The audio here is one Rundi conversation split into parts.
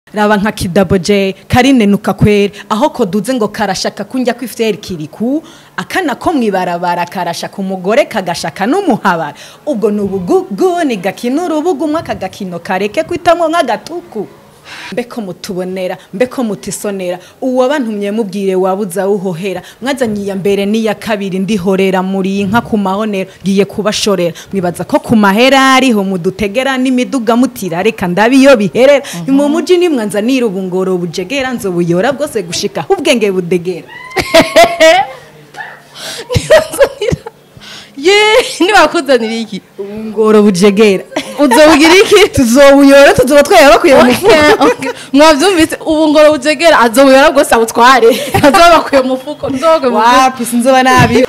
raba nka kidabo j karinenuka kwere aho koduze ngo karashaka kunjya kwifyeri kiriku akana ko mwibarabara karashaka umugore kagashaka n'umuhabara ubwo ni ubugugu ni gakino urubuga umwe akagakino kareke kwitamwo nk'agatuku mbeko mutubonera mbeko mutisonera uwo bantumye mubwire wabuza wuhohera mwazanye iya mbere n'iya kabiri ndihorera muri inka ku mahonero ngiye kubashorera mwibaza ko ku mahera ariho mudutegera n'imiduga mutira reka ndabe iyo biherera ni mu muji nimwanza nirubungoro bujegera nzobuyora bwose gushika ubwenge budegera ye ntibakuzanira iki ubungoro bujegera uzobugira iki tuzobuyora tuzoba twaya bakuye mu mufuka Okay, okay. mwavyumvise ubu ngoro bujegera azobuyora bwose abutware azoba bakuye mu mufuko nzobakuye mu mufuko wapi sinzoba nabi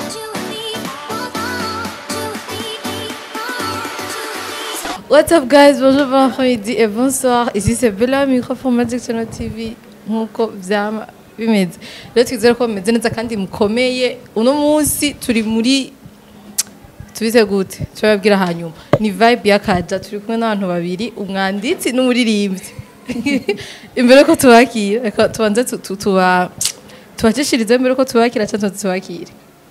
What's up guys, bonjour, bon après-midi et bonsoir. Ici c'est Bella, micro pour Magic Channel TV. Nkuko vyama bimeze. Rero twizere ko bimeze neza kandi mukomeye. Uno munsi turi muri tubize gute turababwira hanyuma ni vibe y'akaja turi kumwe n'abantu babiri umwanditsi n'umuririmbyi imbere ko tubakira reka tubanze tu- tu- tuba tubacishirize mbere ko tubakira cyangwa tubakire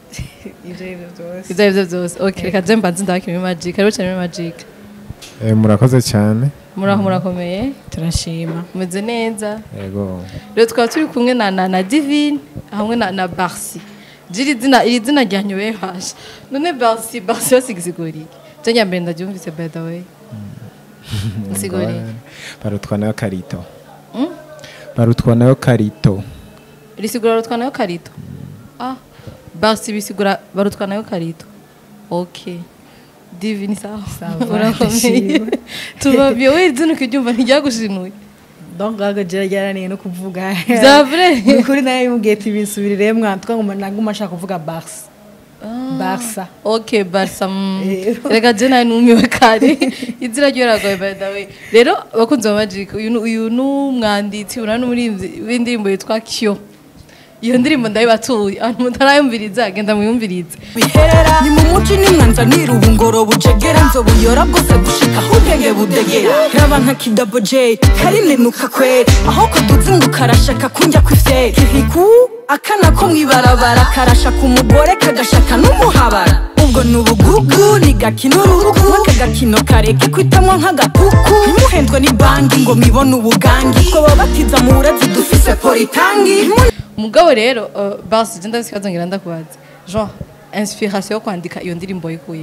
ibyo aribyo byose ok reka je mbanze ndabakira muri magic rero cyane muri magic Eh, murakoze cyane muraho murakomeye turashima mumeze neza yego rero tukaba turi kumwe na na, na divine hamwe na, na barsi jiri zina iri zina ryanyoye hasha none barsi barsi basigisiguriye je nyambere ndaryumvise by the way nsiguriye barutwa nayo karito barutwa nayo karito risigura barutwa nayo karito ah barsi bisigura barutwa nayo karito okay divine sawa Sawa, urakomeye ndashimye. tubabye we zino ukiryumva ntiryagushinuye donc gaga jera ryananiye no kuvuga Vya vrai? Ni ukuri nawe yimubwiye ati binsubirire mwana twangoma naguma ashaka kuvuga barsa barsa ok barsa mm. Rero. reka je nawe numiwe kare izina ryo riragoye by the way rero abakunzi ba magic uyu ni- uyu ni umwanditsi uyu ni umuririmbyi w'indirimbo yitwa kyo iyo ndirimbo ndayibatuye abantu mutarayumviriza genda muyumvirize biherera ni mu muci nimwanza nirubungoro bujegera nzobuyora bwose gushika ubwenge budegera raba nka kidabo j karinenuka kwere aho koduze ngo karashaka kunjya kwifyeri kiriku akana ko mwibarabara karashaka umugore kagashaka n'umuhabara ubwo ni ubugugu ni gakino urubuga umwe kagakino kareke kwitamwo nk'agatuku ntimuhendwe ni banki ngo mwibone ubugangi two babatiza mu burezi dufise politangi umugabo rero uh, basi je ndafise ikibazo ngira ndakubaza jean inspiration yo kwandika iyo ndirimbo yikuye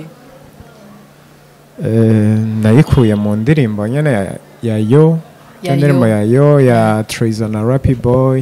Eh, nayikuye mu ndirimbo nyene ya, ya yo Ya indirimbo Yo. ya yo ya Treason na Rappy Boy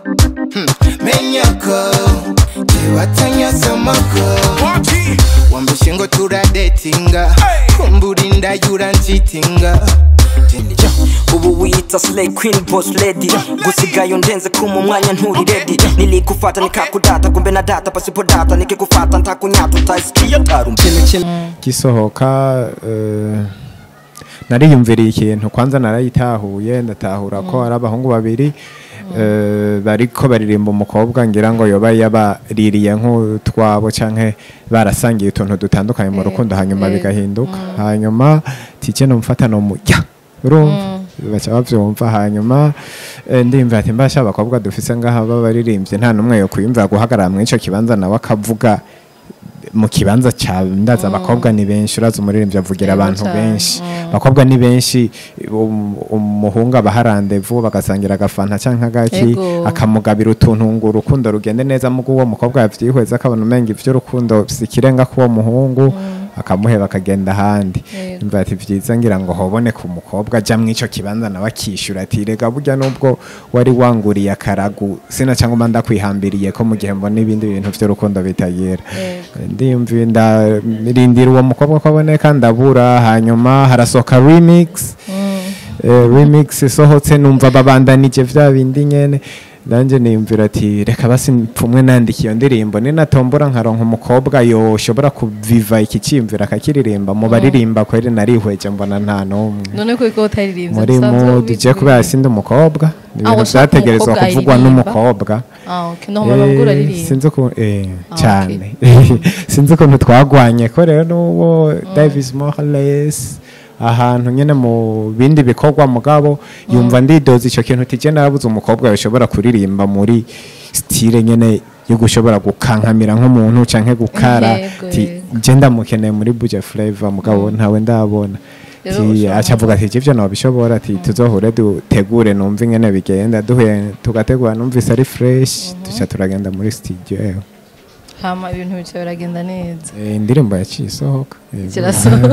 menyako tiwatanyazamako wambushe ngo turadetinga kumbura inda yuranjitinga ubu wiyita slay queen boss lady gusigayo ndenze kuma umwanya nturi ready nilikufata nikakudata kumbe na data pasipo data nikikufata ntakunyata utasikia tarumpene gisohoka eh, nariyumviriye ikintu kwanza narayitahuye ndatahura ko ari abahungu babiri eh, bariko baririmba umukobwa ngira ngo yoba yabaririye nk'utwabo canke barasangiye utuntu dutandukanye mu rukundo hanyuma bigahinduka hanyuma tike nomufata nomujya urumva baca bavyumva hanyuma eh, ndimva ati mbasha abakobwa dufise ngaha b'abaririmbyi nta n'umwe yo kwiyumvira guhagarara mw'ico kibanza nawe akavuga mu kibanza cya ndaza abakobwa ni benshi uraza umuririmbyi avugira Yego abantu cane, benshi abakobwa ni benshi um- umuhungu abaha randevu bagasangira agafanta cyangwa agaki Yego. akamugabira utuntu ngo urukundo rugende neza mugo uwo mukobwa yavyihweza akabona umenga ivy'urukundo si ikirenga k'uwo muhungu akamuheba akagenda ahandi Yego. mva ati vyiza ngira ngo hobone ku mukobwa aja mw'ico kibanza nawe akishyura ati rega burya nubwo wari wanguriye akaragu sina cyangwa mba ndakwihambiriye ko mu gihe mbona ibindi bintu vy'urukundo bitagira ndiyumviye ndarindira uwo mukobwa ko aboneka ndabura hanyuma harasohoka remix Eh, remix isohotse numva babandanije vya bindi nyene nanjye niyumvira ati reka basi mpfumwe nandika iyo ndirimbo ninatombora nkaronka umukobwa yoshobora kuviva iki cyiyumvira akakiririmba mu baririmba kweri narihweje mbona nta n'umwe none ko ko utaririmbye muri usanzwe mu ubizi. duje kubera sindi umukobwa ni Ah, ibintu ushaka vyategerezwa umukobwa kuvugwa aririmba? n'umukobwa ah okay no mama ngura Eh, aririmba sinzi ukuntu eh, Ah, cyane sinzi ukuntu twagwanye ko rero n'uwo davis morales ahantu nyene mu bindi bikorwa mugabo yumva ndidoza ico kintu tije narabuze umukobwa yoshobora kuririmba muri style nyene yo gushobora gukankamira nk'umuntu canke gukara Yego, ti yego. je ndamukeneye muri Buja Flavor mugabo ntawe ndabona Rero Ti, ushobora aca avuga ati ivyo nobishobora ati tuzohure dutegure numva ingene bigenda duhuye tugategura numvise ari fresh tuca turagenda muri studio eho hama ibintu bica biragenda neza Eh, indirimbo yaciye isohoka Yego. kirasohoka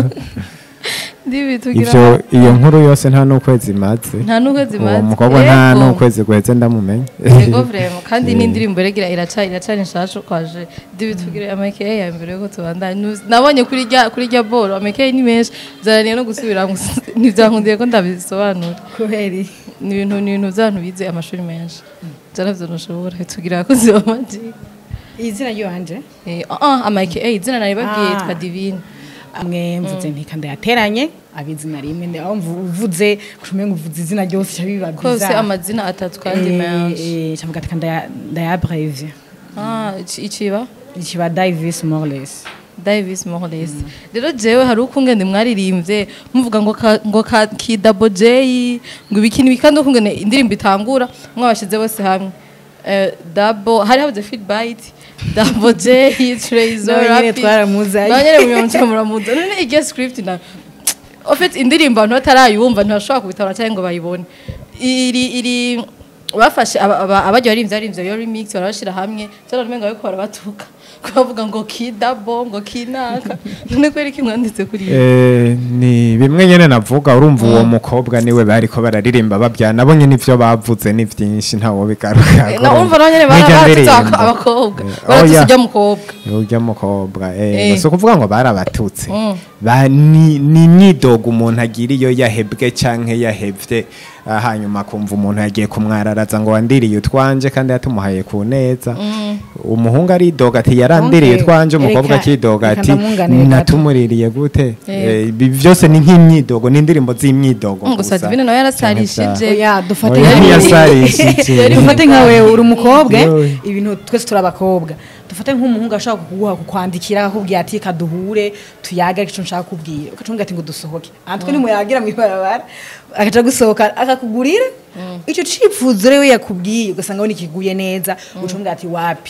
ndibi tugira ivyo iyo nkuru yose nta n'ukwezi imaze nta n'ukwezi uwo maze mukobwa nta Yego. n'ukwezi guheze ndamumenya yego vrema kandi n'indirimbo regira iraca iracana inshacu kwaje ndibi tugire amakeye ya mbere yuko tubandanye Nu- nabonye kuri rya kuri rya boro amakeye ni menshi zananiye no gusubira ntibyankundiye ko ndabisobanura kubera ni ibintu ni ibintu by'abantu bize amashuri menshi byaravyo ntushobora tugira abakozi ba magic izina ry'iwanje eh ah amakeye izina nari babwiye Ah. yitwa divine amwe mvuze nti kandi yateranye abizina rimwe ndi- aho mvu- uvuze kumenga uvuze izina ryose cya biba kose bizarre. amazina atatu kandi Eh, menshi eh, cavuga ati kandi ndaya- ndayabrevye ah iki- ikiba ikiba Davis Morales Davis Morales rero jewe hari ukungene mwaririmbye muvuga ngo ka, ngo ka ki double J ngo ibiki n'ibiki kandi ukungene indirimbo itangura mwabashize bose hamwe eh, double hari habuze feedbite double J Trezor Nawe nyene Rapid. twaramuzaye. nawe nyene munyonca muramuza none igihe script na en fait indirimbo abantu batarayumva ntibashobora kubitabara cyangwa ngo bayibone iri iri bafashe aba- aba- abaryo barimvye barimvye iyo remix barabashira hamwe cyane umenga bariko barabatuka kubavuga ngo kidabo ngo kinaka none kweri ki mwanditse kuri iyo Eh, ni bimwe nyene navuga urumva uwo mukobwa niwe bariko bararirimba babya nabo nyene ivyo bavuze ni vyinshi ntawo bigaruka na urumva nabo nyene baratutse abakobwa baratutse ujya mukobwa urya mukobwa Eh. eh si ukuvuga ngo barabatutse Mm. Ba- ni ni imyidogo umuntu agira iyo yahebwe canke yahevye ah, hanyuma akumva umuntu yagiye kumwararaza ngo wandiriye utwanje kandi yatumuhaye ku neza umuhungu aridoga ati yarandiriye Okay. utwanje umukobwa Reka- akidoga reka ati ndamwunganire gato. natumuririye gute Eh. Eh, ibi byose ni nk'imyidogo ni indirimbo z'imyidogo Mm, gusa Divine nawe yarasarishije oya dufate Oya, nka- ntiyasarishije. dufate nka wewe uri umukobwa Yowe. ibintu twese turi abakobwa dufate nk'umuhungu ashobora kuguha kukwandikira akakubwira ati kaduhure tuyage icyo nshaka kubwira ukacunga ati ngo dusohoke antwe nimuyagira mu ibarabara agaca gusohoka akakugurira icyo cifuzo rero yakubwiye ugasanga we nikiguye neza ucunga ati wapi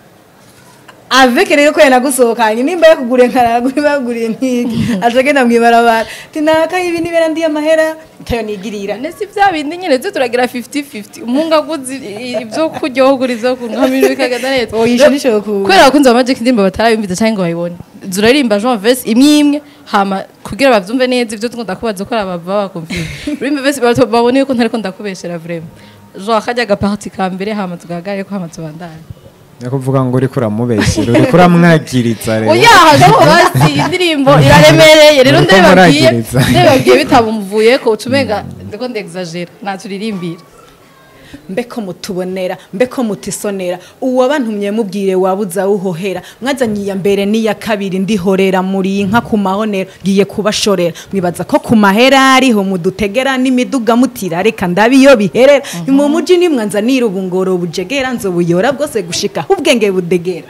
avec rero ko yanagusohokanye nimba yakuguriye nkaragura baguriye nk'iki aca agenda mu ibarabara ati naka ibi nibera ndiye amahera tayo nigirira nese bya bindi nyine byo turagira 50-50 umuhungu aguze i- ibyo kurya wowe ugura ibyo kunywa ibintu bikagenda neza Oya, ico nico ku- kubera abakunzi ba magic indirimbo batarabimviza cyangwa ngo bayibone zuraririmba jean vese imwe imwe hama kugira bavyumve neza ibyo tukunda kubaza ko ari abava bakumvira urimba vese bato- babone yuko ntariko ndakubeshera vraiment jean akajya agaparti ka mbere hama tugahagarare ko hama tubandane ni kuvuga ngo uriko uramubeshyira uriko uramwagiriza rero oya hagabo basi indirimbo iraremereye rero Muriko ndabibabwiye muragiriza. ndabibabwiye bitabumuvuyeko ucumenga ndiko ndexagera naturirimbira mbeko mutubonera mbeko mutisonera uwo bantumye mubwire wabuza uhohera mwazanye iya mbere n'iya kabiri ndihorera muri inka ku mahonero ngiye kubashorera mwibaza ko ku mahera ariho mudutegera n'imiduga mutira reka ndabi iyo biherera ni mu muji nimwanzanira ubungoro bujegera nzobuyora bwose gushika aho ubwenge budegera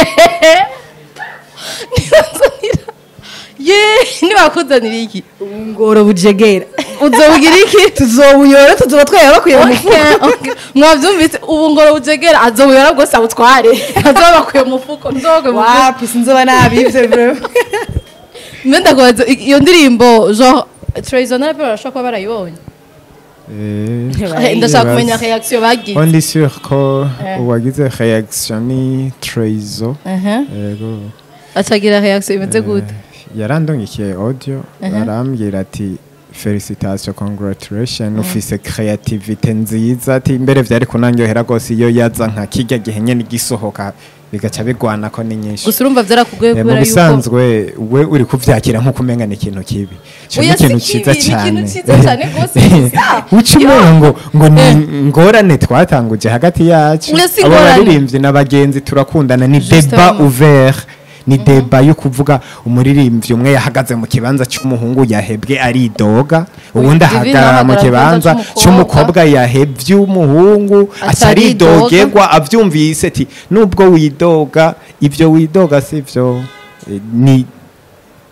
ye ntibakuzanira iki ubungoro bujegera uzobugira iki tuzobuyora tuzoba twaya bakuye mu mufuka Okay, okay. mwavyumvise ubu ngoro bujegera azobuyora bwose abutware azoba bakuye mu mufuko nzobakuye mu mufuko wapi sinzoba nabivye vraiment mbe ndakubaza i- iyo ndirimbo genre Trayson na Rapper barashobora kuba barayibonye Eh, ndashaka Yes. kumenya reaction bagize on est sûr ko Eh. uwagize reaction ni Trezo Mhm. yego acagira reaction imeze gute yarandongikiye audio barambwira ati felicitation congratulation ufise creativity nziza ati mbere vyari kunanyohera gose iyo yaza nka kirya gihe nyene gisohoka bigaca bigwana ko ni nyinshi gusa urumva vyarakugoye Eh, mu kubera yuko bisanzwe we uri kuvyakira nk'uko umenga ni ikintu kibi Ico ni Oya, si ikintu kibi, ciza ni ikintu cane ciza cane gose, gusa. uca umenga ngo ngo ni ingorane twatanguje hagati yacu Oya, si abo ingorane. baririmbyi n'abagenzi turakundana ni Justement. deba ouvert ni deba yo kuvuga umuririmbyi umwe yahagaze mu kibanza cy'umuhungu yahebwe aridoga ubundi Divine ahagarara mu ahagarara mu kibanza kibanza cy'umukobwa yahebye umuhungu Ataridoga. ataridogerwa abyumvise ati nubwo widoga ibyo widoga si byo Eh, ni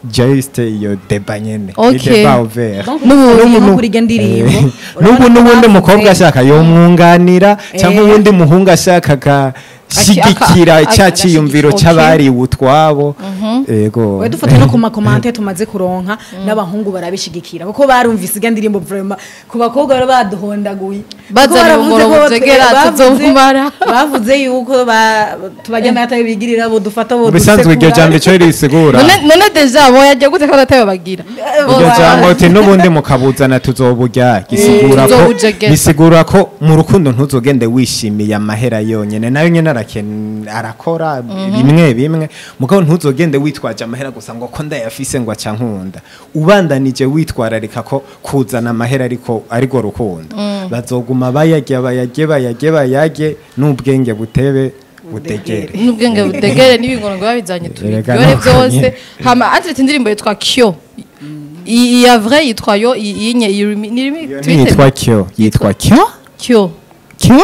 just iyo deba nyene Okay. ni deba ouvert Donc, N'ubu- ufatiye nko n'ubu- kuri iryo ndirimbo Eh, urabona n'ubu ko n'ubundi bavuze- mukobwa ashaka yomwunganira cyangwa Eh. uwundi muhungu ashaka agashigikira aka- cya aka- cyiyumviro okay. cy'abariwe utwabo yego we dufate no ku makomante tumaze kuronka n'abahungu barabishigikira kuko barumvise irya ndirimbo vraiment ku bakobwa bari baduhondaguye Bazanye Kuko baravuze umuro ko butegera, bavuze- tuzomumara. bavuze yuko ba- tubajya amata bigirira bo dufata bo bisanzwe iryo jambo icyo risigura none none deja bo yajya gute kandi atayo bagira iryo jambo uti n'ubundi mukabuzana tuzoburya gisigura ko tuzobujegeza. bisigura ko mu rukundo ntuzogende wishimiye amahera yonyene nayo nyene araken- arakora bimwe bimwe mugabo ntuzogende witwaje amahera gusa ngo ko ndayafise ngo aca nkunda ubandanije witwararika ko kuzana amahera ariko ariko rukundo bazoguma bayarya bayarye bayarye bayarye n'ubwenge butebe butegere n'ubwenge butegere n'ibingorongo babizanye Erega tubiryohe nuko byose nyene. hama antirete indirimbo yitwa kyo I- iya vrai yitwa yo iyi iyi nye iyi rimi- ni rimi Iyo twite- ntiyitwa kyo yitwa kyo kyo kyo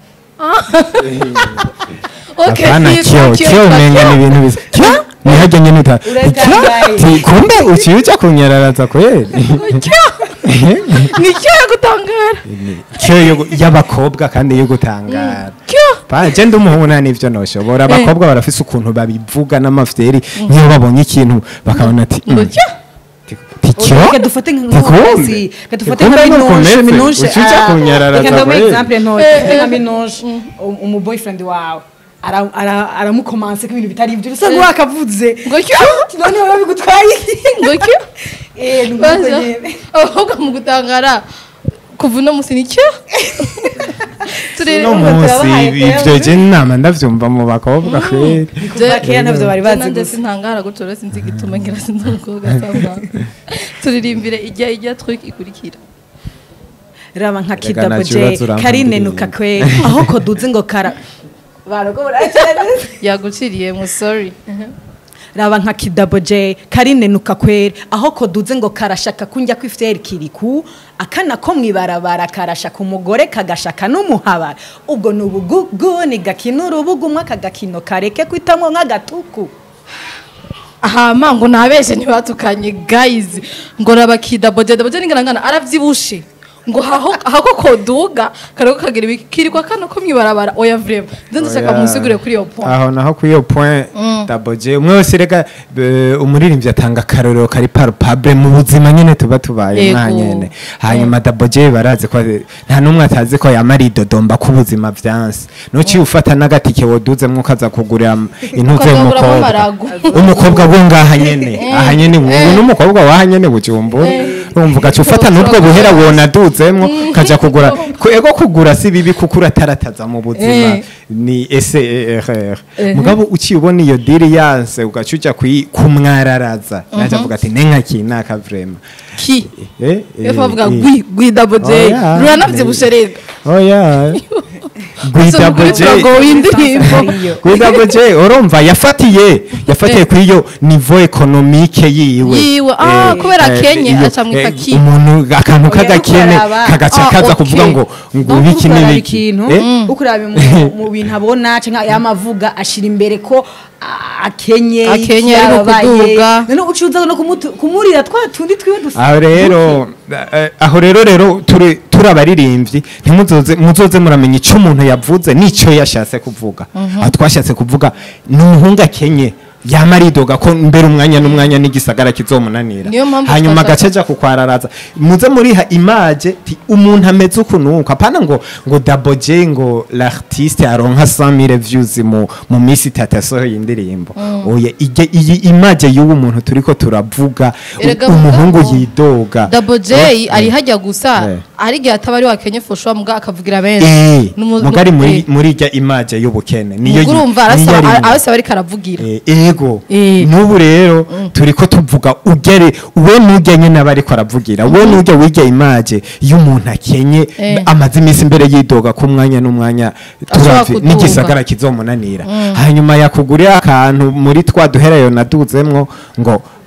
Okay, Hapana yitwa kyo kyo yitwa umenga kyo. ni ibintu bisa kyo nihajya nyine uta Uratangaye. Ti- kumbe uciye uja kunyararaza kweli Kyo. ni kyo yo gutangara kyo yo- y'abakobwa kandi yo gutangara kyo Pa, je ndi umuhungu nta n'ivyo noshobora abakobwa barafise ukuntu babivuga n'amafyeri nk'iyo babonye ikintu bakabona ati ngo "Mm, kyo ti- ti kyo reka dufate Tikumbe. nk'umukozi reka dufate Tikumbe nka nuko minuje umeze. minuje Ucica ah, kunyararaza reka ndamuha kweli. example ntoya dufate nka minuje um- umu boyfriend wawe ara- ara- aramukomanse ko ibintu bitari ibyo usa nk'uwakavuze ngo kyo noneho biba bigutwaye ngo kyo Eh, ni nk'uko baza nyene. abakobwa mu gutangara kuva uno musi ni kyo turi no munsi ivyo je nama ndavyumva mu bakobwa kweli kuva kera ntabyo bari bazi nanjye gusa sintangara gutyo rero sinzi igituma ngira sinzi umukobwa asanga turirimbire ijya ijya twik ikurikira raba nka Reka kidabo nta kibazo je urampa karinenuka indirimbo. kweli aho ko duze ngo kara baragobora yaguciriye mu sorry raba nka kidabo je karinenuka kweli aho ko duze ngo karashaka kunjya ku ifiteri kiriku akana ko mwibarabara karashaka umugore kagashaka n'umuhabara ubwo ni ubugugu ni gakina urubuga umwe akagakino kareke kwitamwo nk'agatuku ahama ngo ntabeshe ntibatukanye guys ngo rabakida boje boje ningarangana aravyibushe ngo haho hako koduga kariko kagira ibikirikwa kano ko mwibarabara oya vraiment nze ndashaka Oya. musigure kuri iyo point aho naho kuri iyo point daboje umwe wese reka be- umuririmbyi atanga akarorero kari palpable mu buzima nyene tuba tubaye Yego. mwa nyene hanyuma daboje barazi ko nta n'umwe atazi ko yamara idodomba ku buzima vyanse nuciye ufata n'agatike woduzemwo ukaza kugurira intuze Ukagabura y'umukobwa amarago. umukobwa wo ngaha nyene aha nyene ubu n'umukobwa waha nyene bujumbura urumva ugaca ufata n'ubwo buhera wonaduzemwo kaja kugura Ku- ego kugura si bibi kuko uratarataza mu buzima Eh. ni SERR mugabo uciye ubona iyo diri yanse ugaca uja kuyi- kumwararaza naje avuga ati nenka kinaka vraiment ki eh yo bavuga eh, gwi gwi double j Oya. ruranavyibushe rero oya Gwida kuri Boje progo w'indirimbo Gwida Boje urumva yafatiye yafatiye Eh. kuri iyo niveau economique yiwe Yiwe, ah, Eh, kubera eh, akenye iyo- aca mwita eh, ki? umuntu akantu Oya, k'agakene ukaraba. kagaca Ah, kaza okay. kuvuga ngo ngo Donc ibiki ukuraba n'ibiki ikintu Eh? ukuraba mu- mu bintu abona cyangwa yamavuga ashira imbere ko ah, akenye Akenye, iki ari mu yababaye. kuduga. none ucuza no kumutu- kumurira twa tundi twiwe dusa aho rero eh, aho rero rero turi turi abaririmbyi ntimuzoze muzoze muramenya icyo umuntu yavuze n'icyo yashatse kuvuga aho twashatse kuvuga ni umuhungu akenye yama aridoga ko mbere umwanya n'umwanya n'igisagara kizomunanira Niyo mpamvu hanyuma twashaka- agace aja kukwararaza muze muriha imaje ti umuntu ameze uku nuko apana ngo ngo daboje ngo l'artiste aronka 100000 views mu mu minsi itatu yasohoye indirimbo oya ijye- iyi imaje y'uwo muntu turiko turavuga u- Erega umuhungu mugabo, yidoga double j Eh, ari hajya gusa Eh. ari igihe ataba ari wakenye foshwa muga akavugira benshi eh Numu- mugari muri eh. muri ijya imaje y'ubukene niyo ubwo yi- urumva niyo arasaba arimo. arasaba ariko aravugira Eh, ego Eh. n'ubu rero turiko tuvuga ugere we nujya nyine aba ariko aravugira we nujya wiga imaje y'umuntu akenye Eh. amaze iminsi imbere yidoga ku mwanya n'umwanya Ashobora turavye kuduga. n'igisagara kizomunanira hanyuma yakugurira akantu muri twa duherayo naduzemwo ngo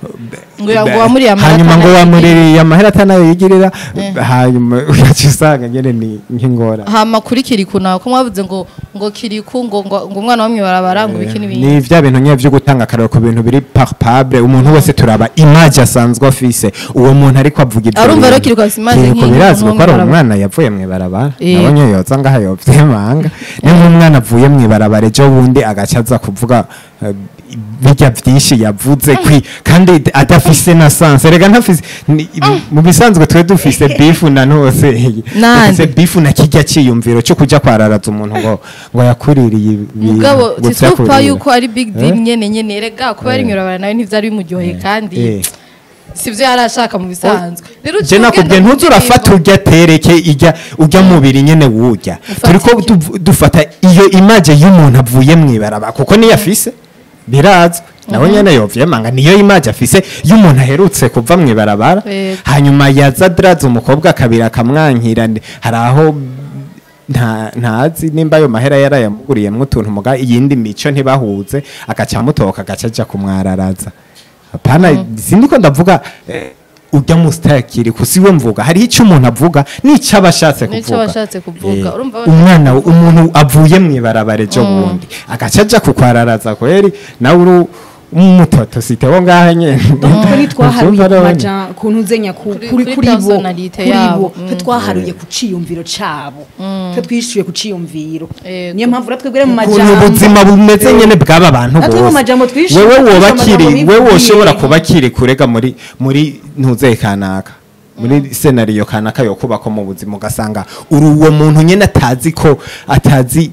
Ngo ya- ngo wamuriye amahera hanyuma ngo atanayo wamuririye amahera atanayo yigirira hanyuma ugaca usanga nyene ni nk'ingora hama kuri kiriku nawe ko mwavuze ngo ngo kiriku ngo ngo ngo umwana wo mwibarabara ngo ibiki n'ibindi ni vya bintu nyine vyo gutanga akarero ku bintu biri palpable umuntu wese turaba image asanzwe afise uwo muntu ariko avuga ivyo Arumva rero bintu. Kiriko afise image Kiriko nk'iyi birazwi umuntu ko ari wo mw'ibarabara. umwana yavuye mw'ibarabara Eh. nabonye yoza ngaha yovyemanga ni nk'umwana avuye mw'ibarabara ejo bundi agaca aza kuvuga eh, birya vyinshi yavuze kwi kandi adafise na sanse rega ntafise ni- mu bisanzwe twe dufise bifu na nose Nande. dufise bifu na kirya ciyumviro cyo kuja kwararaza umuntu ngo ngo yakuririye ibintu, mugabo ngo titupa vyakurira. yuko ari big deal Eh? nyene nyene rega kuba ari mwirabara nawe ntivyari bimuryoheye kandi Eh. sivyo yari ashaka mu bisanzwe rero je uciye nakubwiye ugenda ntuze mu urafata ndirimbo- urya tereke ijya urya mubiri nyene wurya Ufata turiko iki? du- dufata iyo image y'umuntu avuye mw'ibaraba kuko niyo afise birazwi nawe nyene yovyemanga niyo image afise y'umuntu aherutse kuva mw'ibarabara Yego. hanyuma yaza draze umukobwa akabiri akamwankira ndi- hari aho nta ntazi nimba ayo mahera yarayamuguriyemwo utuntu muga iyindi mico ntibahuze agaca amutoka agaca aja kumwararaza apana sindi ko ndavuga eh, urya mustakiri kusiwe mvuga hariho icyo umuntu avuga n'icyo aba ashatse N'ico kuvuga aba ashatse kuvuga. Eh, Urumva umwana umuntu avuye mw'ibarabara ejo bundi agaca aja kukwararaza kweri nawe uri umutoto siteho ngaha nyene twe ntitwaharuye Uvyumva ku rero? maja ku ntuzenya ku- Kuri- kuri kuri kuri bo personality kuri yabo. bo twe twaharuye ku ciyumviro cabo twe twishuye ku ciyumviro Yego. niyo mpamvu rero twebwe mu ukuntu majambo ubuzima bumeze nyene bw'aba bantu Natwe mu bose majambo twishimye, wewe twishimye woba amajambo kiri bivugiye. wewe woshobora kuba kiri kurega muri muri ntuze kanaka muri senariyo kanaka yo kubako mu buzima ugasanga uri uwo muntu nyene atazi ko atazi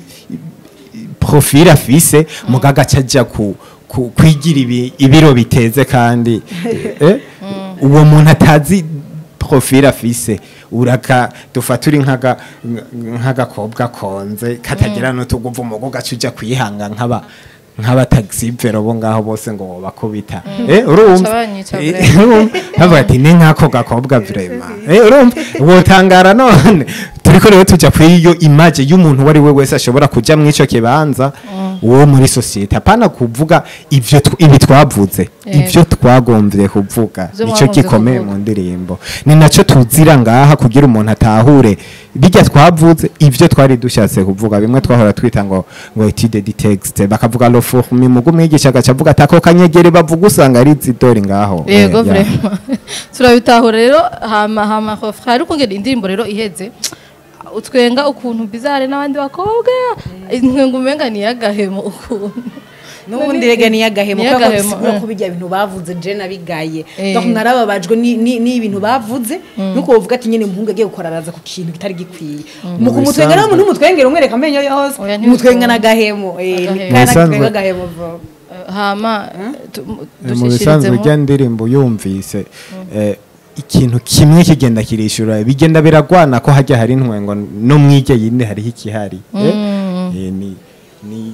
profil afise mugaga caja ku ku- kwigira ibi- ibiro biteze kandi eh, uwo muntu atazi profil afise uraka dufata uri nk'aga nk'agakobwa konze katagira n'utuguvu mu gaca uja kwihanga nk'aba nk'aba taxi vero bo ngaho bose ngo bakubita eh urumva Cabanyica Eh, vraiment. urumva? bavuga ati ni nk'ako gakobwa vraiment eh urumva wotangara none turiko rero tuja kuri iyo image y'umuntu uwo ari we wese ashobora kuja mu ico kibanza uwo muri societe apana kuvuga ivyo tw- ibi twavuze Yego. ivyo twagomvye kuvuga Ivyo nico mwagombye gikomeye kuvuga. mu ndirimbo ni naco tuzira ngaha kugira umuntu atahure bijya twavuze ivyo twari dushatse kuvuga bimwe twahora twita ngo ngo etude di texte bakavuga lo forme mugu mwigisha agaca avuga atako kanyegere bavuga usanga ari zidori ngaho yego Eh, ya. vraiment turabitahura rero hama hama hofra ariko ngene indirimbo rero iheze utwenga ukuntu bizare n'abandi bakobwa intwenga umenga ni yagahemo ukuntu n'ubundi rega niyo agahemo Ni kubera ko agahemo, bisigura eh. ko bijya bintu bavuze je nabigaye Eh. donc narababajwe ni- ni- n'ibintu bavuze nuko bavuga ati nyine umuhungu agiye gukoraraza ku kintu kitari gikwiye mu kumutwenga rero umuntu umutwengera umwereka amenyo yose Oya, umutwenga ntibikunda. n'agahemo eh, ni Agahemo. kana Bisanzwe. kitwenga agahemo vuba. Eh, hama tu- mu- mu bisanzwe dushishirizemo. ujya ndirimbo yumvise eh, ikintu kimwe kigenda kirishura bigenda biragwana ko hajya hari intwengo no mwige yindi hariho ikihari eh? Eh, ni ni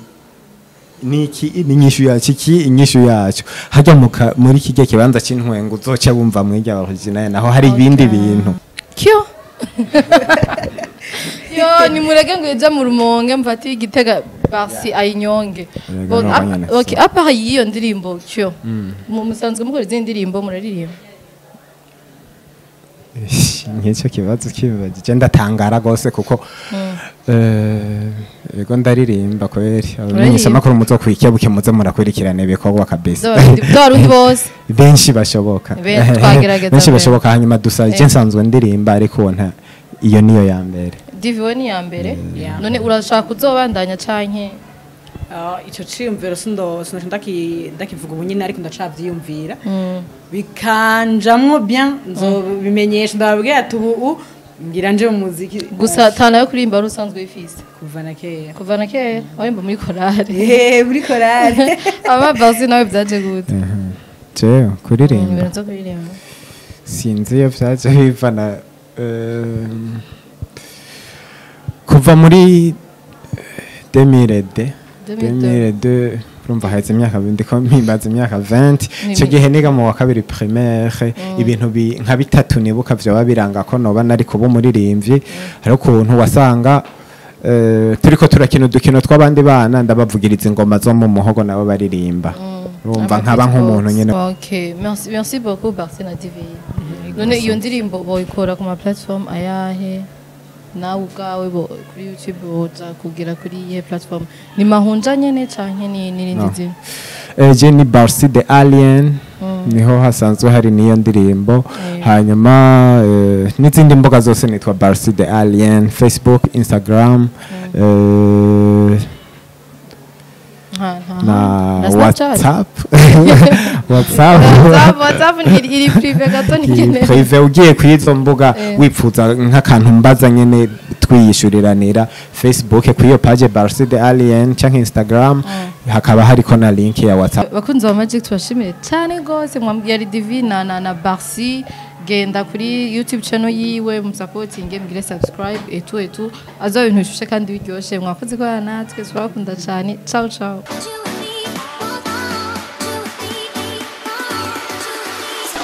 ni iki ni inyishu yacu iki inyishu yacu hajya mu ka- muri kijya kibanza c'intwengo uzoca wumva mwige original naho hari ibindi bintu kyo yo nimurege ngo ija mu rumonge mfati igitega basi ayinyonge Erega Bo- no ap- nyene okay apa yiyo ndirimbo kyo mu musanzwe mukora izindi ndirimbo muraririmba nk'icyo kibazo kibibagije ndatangara rwose kuko eh, yego ndaririmba kweri abamenyeshamakuru muzo kwikebuke muze murakurikirana ibikorwa kabisa z'abarundi bose benshi bashoboka Be- twagerageza benshi mbere. bashoboka hanyuma dusa je nsanzwe ndirimba ariko uwo nta iyo niyo ya mbere diviwe ni iya mbere Yeah. none urashaka uzobandanya canke Ah, ico ciyumviro sindo sinoca ndaki- ndakivuga ubu nyine ariko ndacavyiyumvira bikanjamwo bien nzobimenyesha ndababwira ati ubu u- ngira nje mu muziki gusa tana yo kuririmba wari usanzwe wifise kuva na kera kuva na kera waririmba muri korari Eh, muri korari amabasi nawe byaje gute jewe ibintu kuririmba zo kuririmba sinzi iyo vyaje bivana eh, kuva muri 2002 2002 urumva haheze imyaka ndiko mpimbaza imyaka 20 icyo gihe niga mu wa kabiri primaire ibintu bi- nka bitatu nibuka vyoba biranga ko noba nari kuba umuririmbyi hari ukuntu wasanga eh, turiko turakina udukino tw'abandi bana ndabavugiriza ingoma zo mu muhogo nabo baririmba urumva nkaba nk'umuntu nyine ok merci merci beaucoup Barsi na divi none iyo ndirimbo boyikora ku ma platform ayahe nawe ubwawe bo kuri youtube boza kugira kuri iyihe platform ni mahunja nyene canke ni n'irindi No. zina Eh, je ni Barsi the Alien niho hasanzwe hari niyo ndirimbo hanyuma eh, n'izindi mbuga zose nitwa Barsi the Alien Facebook Instagram eh, nta nta na na Snapchat WhatsApp WhatsApp WhatsApp WhatsApp ni iri iri prive gato Iyi ntikeneye prive ugiye kuri izo mbuga Eh. wipfuza nk'akantu mbaza nyene twiyishuriranira facebook kuri iyo page Barsi the Alien canke Instagram hakaba hariko na link ya WhatsApp bakunzi ba magic tubashimire cyane rwose mwambwiye ari divi na na na barsi genda kuri youtube channel yiwe musapotinge mugire subscribe etu etu azo ibintu bishushe kandi biryoshye mwakoze ko natwe turabakunda cyane ciao ciao You